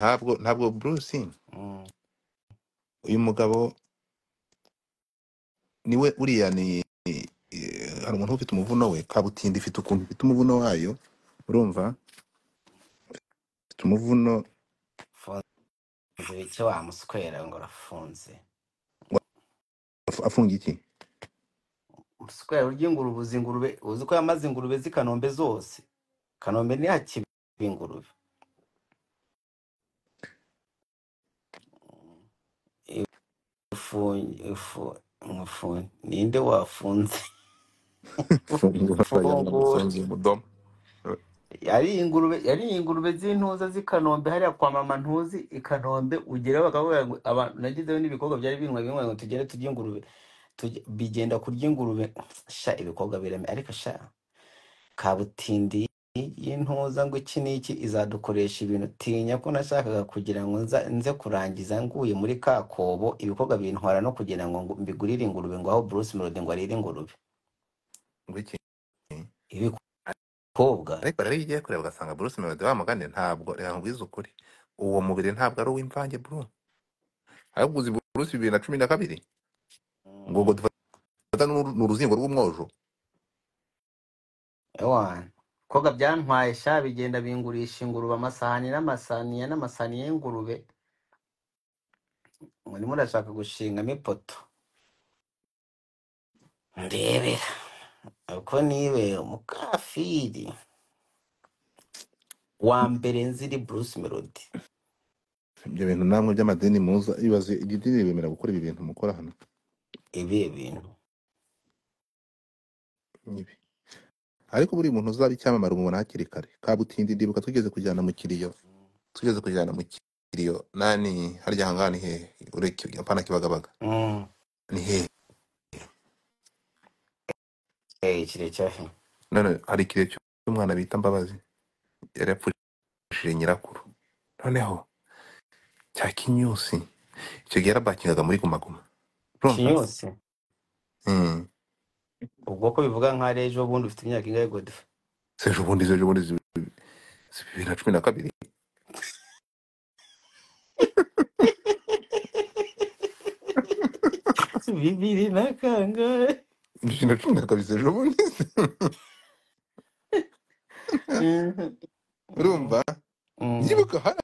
ntabwo ntabwo Bruce Mm. uyu mugabo niwe uriya ni eh, hari umuntu ufite umuvuno we kabutindi ifite ukuntu ifite umuvuno wayo urumva ifite umuvuno funze bike wa muswera ngo urafunze af- afunga iki muswera urya ingurube uzi ingurube uzi ko yamaze ingurube z'i Kanombe zose Kanombe ntihakiba ingurube ifu ifu ifu ninde wafunze fungura yabona ifungura gufunga umudomo yari ingurube yari ingurube z'intuza z'i Kanombe hariya kwa mama ntuzi i Kanombe ugerayo bakavuga ngo abantu nagizeyo n'ibikorwa byari binywa binywa ngo tugere turye ingurube tujye- bigenda kurya ingurube sha ibikorwa birame ariko sha kabutindi y'intuza ngo iki n'iki izadukoresha ibintu tinya ko nashakaga kugira ngo nza, nze kurangiza nguye muri ka kobo ibikorwa bintwara no kugira ngo ngu- mbigurire ingurube ngo aho Bruce Melody ngo arire ingurube ngo iki ibikobwa ariko rero iyo ugiye kureba ugasanga Bruce Melody wa mugani ntabwo reka nkubwize ukuri uwo mubiri ntabwo ari uw'imvange bro ahubwo uzi Bruce bibiri na cumi na kabiri ngo ngo Mm, dufata n'uru- ni uruzingo rw'umwojo ewana ibikorwa byantwaye sha bigenda bingurisha ingurube amasahani n'amasaniya n'amasaniya y'ingurube murimo urashaka gushingamo ipoto ndebera uko nibera umukafiri wa mbere nziri Bruce Melody ibyo bintu namwe by'amadini muza ibaze iryo dini bemera gukora ibi bintu mukora hano ibi bintu n'ibi ariko buri muntu uzaba icyamamare umubona hakiri kare kabutindi ndibuka twigeze kujyana mu kiriyo twigeze kujyana mu kiriyo nani harya hangana ni hehe ureke apana kibagabaga Mm. ni hehe Eh, kirekire none hari ikiriyo cy'umwana bita mbabazi yari yapfushije nyirakuru noneho cya kinyusi icyo gihe yarabakingaga muri guma guma urumva kinyusi Mm. ubwo ko bivuga nka ejo bundi ufite imyaka ingahe godfe si ejo bundi si ejo bundi si si bibiri na cumi na kabiri bibiri na kangahe bibiri na cumi na kabiri si ejo bundi Mhm. Mm. urumva Mm. yibuka hari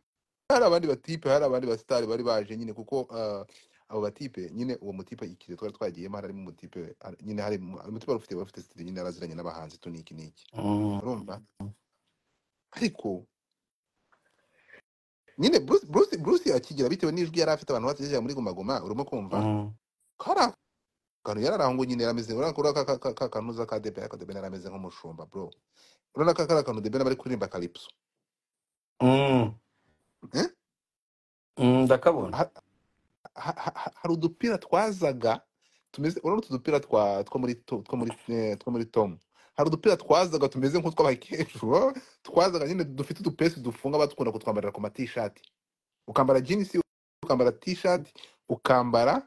hari abandi batipe hari abandi basitari bari baje nyine kuko ah, abo batipe nyine uwo mutipe ikiriyo twari twagiyemo harimo umutipe hari- nyine hari mu- hari umutipe wari ufite wari ufite sitiri nyine yaraziranye n'abahanzi tu niki niki Mm. urumva ariko nyine Bruce Bruce Bruce akigira bitewe n'ijwi yari afite abantu bategereje muri guma guma urimo kumva Mm. ko hari akantu yari ari aho ngo nyine yarameze urabona ko uriya ka ka- ka- ka- kanuza ka debe ariko debe yarameze nk'umushumba bro urabona ko kari akantu debe bari kuririmba kalipso Mm. Eh? Mm, ndakabona Ha- ha- ha- ha- hari udupira twazaga tumeze urabona utu dupira twa two muri to- two muri eh, two muri tom hari udupira twazaga tumeze nk'utw'abakecuru twazaga nyine dufite udupesi dufunga batukunda kutwambarira ku matishati ukambara jinisi ukambara tishati ukambara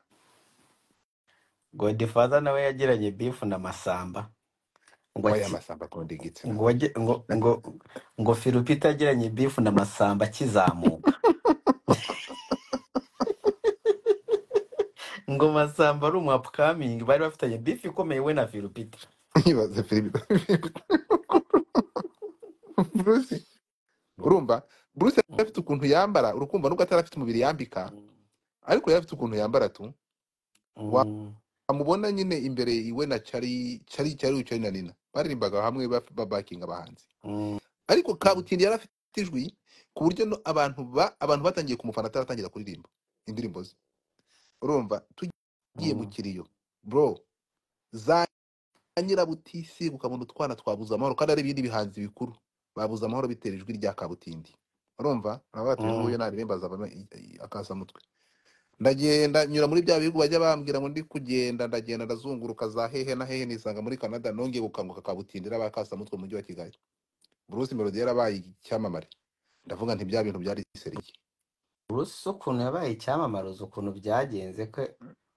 godfather nawe yagiranye bifu na masamba ngo waya aki- amasamba akunda igitsina ngo wage- ngo ngo ngo firupita yagiranye bifu na masamba akizamuka ngo masamba ari umu upcoming bari bafitanye bifu ikomeye we na firupita yibaze filipe bruce urumva bruce yari afite ukuntu yambara urukumva nubwo atari afite umubiri yambika ariko yari afite ukuntu yambara tu wa Mm. amubona nyine imbere iwe na cyari cyari cyari cyari na nina baririmbaga hamwe ba- babakinga abahanzi Mm. ariko kabutindi yari afite ijwi ku buryo no abantu ba abantu batangiye kumufana ataratangira kuririmba indirimbo ze urumva tugiye mu Mm. kiriyo bro za nyirabutisi ukabona utwana twabuze amahoro kandi ari ibindi bihanzi bikuru babuze amahoro bitera ijwi rya kabutindi urumva nawe ati uyu Mm. nguyu naririmba azavamo i- i- akasamutwe ndagenda nyura muri bya bihugu bajya bambwira ngo ndi kugenda ndagenda ndazunguruka za hehe na hehe nisanga muri canada nongeye gukanguka kabutindira bakasamutwe mu mujyi wa kigali bruce melody yarabaye icyamamare ndavuga nti bya bintu byari seriye Bruce ukuntu yabaye icyamamare uzi ukuntu byagenze ko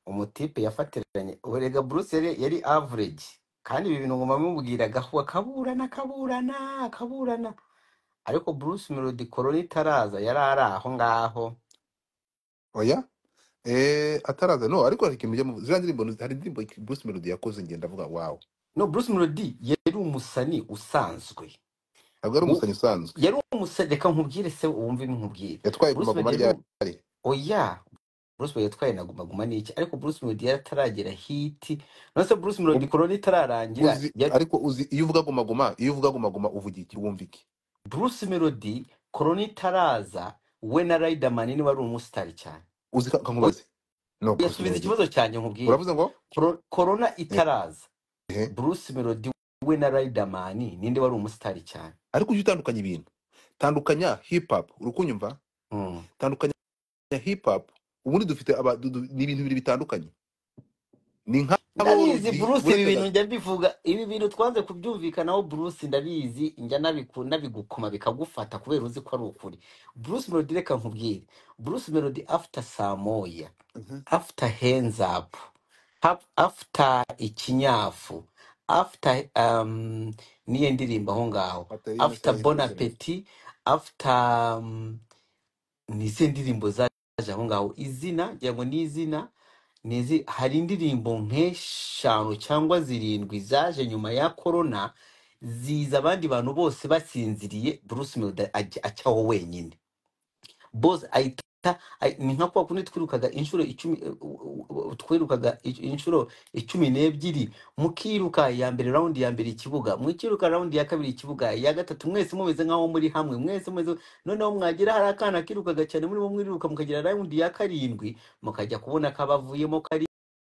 umutipe yafatiranye urega Bruce yari, yari average kandi ibi bintu ngoma bimubwiraga akaburana akaburana akaburana ariko Bruce Melody Colony itaraza yari ari aho ngaho oya eh ataraza no ariko hari ikintu ujya ziriya ndirimbo ni- hari indirimbo Bruce Melody yakoze ngenda avuga wawe no Bruce Melody yari umusani usanzwe ntabwo ari Mu- umusanyi usanzwe yari umusani reka nkubwire se wumve nkubwire yatwaye Bruce guma guma Melody yari ryari u- oya Bruce Melody yatwaye na Guma Guma ni iki ariko Bruce Melody yari ataragera hit none se Bruce Melody Colony itararangira uzi yari ariko uzi iyo uvuga guma guma iyo uvuga guma guma uvuga iki wumva iki Bruce Melody Colony itaraza we na Riderman niwe ari umusitari cyane uzi ka- kankubaze no Bruce yasubiza Melody ikibazo cyanjye nkubwire uravuze ngo Coro- corona eh itaraza eh. Bruce Melody we na Riderman ninde wari umusitari cyane ariko ujye utandukanya ibintu tandukanya hip hop uri kunyumva Mm. tandukanya hip hop ubundi dufite aba du- du- ni ibintu bibiri bitandukanye ni nk'abo ndabizi rugi Bruce ibi burega bintu njya mbivuga ibi bintu twanze kubyumvikanaho Bruce ndabizi njya nabiku- nabigukoma bikagufata kubera uzi ko ari ukuri Bruce Melody reka nkubwire Bruce Melody after saa moya Mhm. after hands up haf- after ikinyafu after um, niyo ndirimbo aho ngaho After you after say bon who's in it. appetit after um, nize ndirimbo zaje aho ngaho izina ngira ngo ni izina ni izi- hari indirimbo nk'eshanu cyangwa zirindwi zaje nyuma ya korona ziza abandi bantu bose basinziriye Bruce Melody ajya- acyaho wenyine Boss ahita ahi- ni nka kwa kundi twirukaga inshuro icumi eh, u- u- u- twirukaga ic- inshuro icumi n'ebyiri mukiruka iya mbere raundi ya mbere ikibuga mukiruka raundi ya kabiri ikibuga iya gatatu mwese mumeze nkaho muri hamwe mwese mumeze noneho mwagira hari akana kirukaga cyane muri bo mwiruka mukagira raundi ya karindwi mukajya kubona kabavuyemo kari